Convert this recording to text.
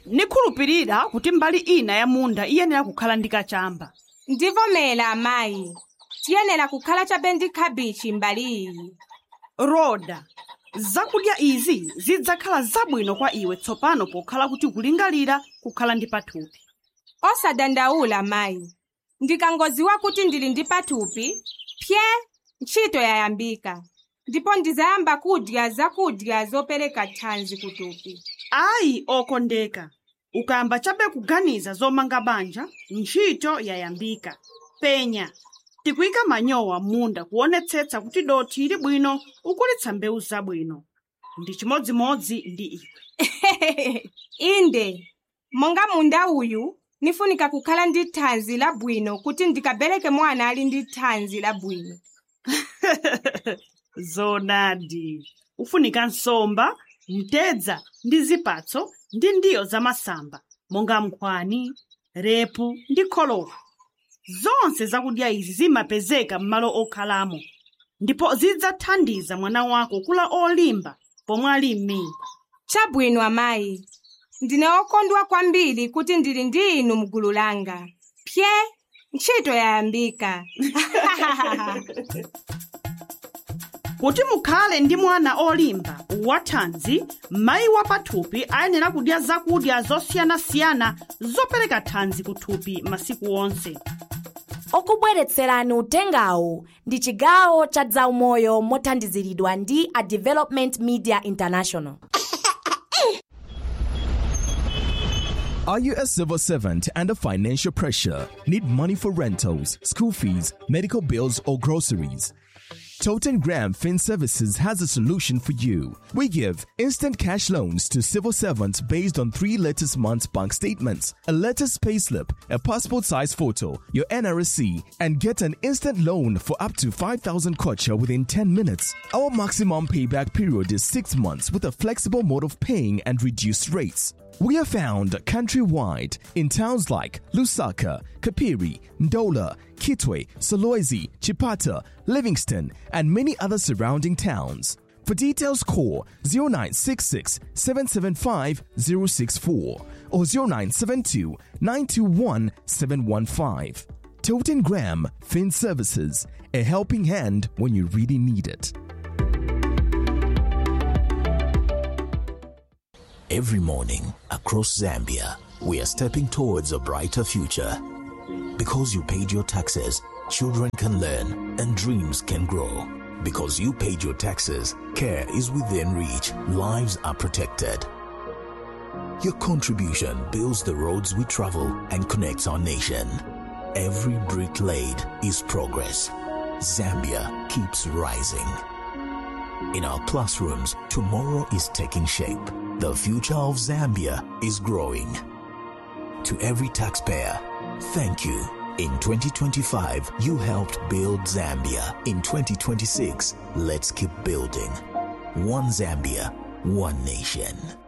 nikhulupirira kuti mbali ina ya munda iyenera kukhala ndi kachamba ndivomera amayi tiyenera kukhala chabe ndi khabichi mbali iyi roda zakudya izi zidzakhala zabwino kwa iwe tsopano pokhala kuti kulingalira kukhala ndi pathupi osadandaula mayi ndikangodziwa kuti ndili ndi pathupi pye ntchito yayambika ndipo ndizayamba kudya zakudya zopereka thanzi kuthupi ayi okondeka ukayamba chabe kuganiza zomanga banja ntchito yayambika penya tikuyika manyowa munda kuonetsetsa kuti dothi ili bwino ukulitsa mbewu zabwino ndi chimodzimodzi ndi iwe inde monga munda uyu nifunika kukhala ndi thanzi labwino kuti ndikabereke mwana ali ndi thanzi labwino zonadi ufunika nsomba mtedza ndi zipatso ndi ndiyo zamasamba monga nkhwani repu ndi kholowa zonse zakudya izi zimapezeka m'malo okhalamo ndipo zidzathandiza mwana wako kula olimba pomwe ali m'mimba chabwino amayi ndine okondwa kwambiri kuti ndili ndi inu mgulu langa pye ntchito yayambika kuti mukhale ndi mwana olimba wathanzi mayi wa pathupi ayenera kudya zakudya zosiyanasiyana zopereka thanzi kuthupi masiku onse okubweretserani utengawu ndi chigawo cha zaumoyo mothandiziridwa ndi a development media international Are you a civil servant under financial pressure? Need money for rentals, school fees, medical bills, or groceries? Toten Graham Fin Services has a solution for you. We give instant cash loans to civil servants based on three latest months bank statements, a latest payslip, a passport size photo, your NRSC, and get an instant loan for up to 5,000 kwacha within 10 minutes. Our maximum payback period is 6 months with a flexible mode of paying and reduced rates. We are found countrywide in towns like Lusaka, Kapiri, Ndola, Kitwe, Solwezi, Chipata, Livingston, and many other surrounding towns. For details, call 0966 775 064 or 0972 921 715. Toten Graham Fin Services, a helping hand when you really need it. Every morning across Zambia, we are stepping towards a brighter future. Because you paid your taxes, children can learn and dreams can grow. Because you paid your taxes, care is within reach, lives are protected. Your contribution builds the roads we travel and connects our nation. Every brick laid is progress. Zambia keeps rising. In our classrooms, tomorrow is taking shape. The future of Zambia is growing. To every taxpayer, thank you. In 2025, you helped build Zambia. In 2026, let's keep building. One Zambia, one nation.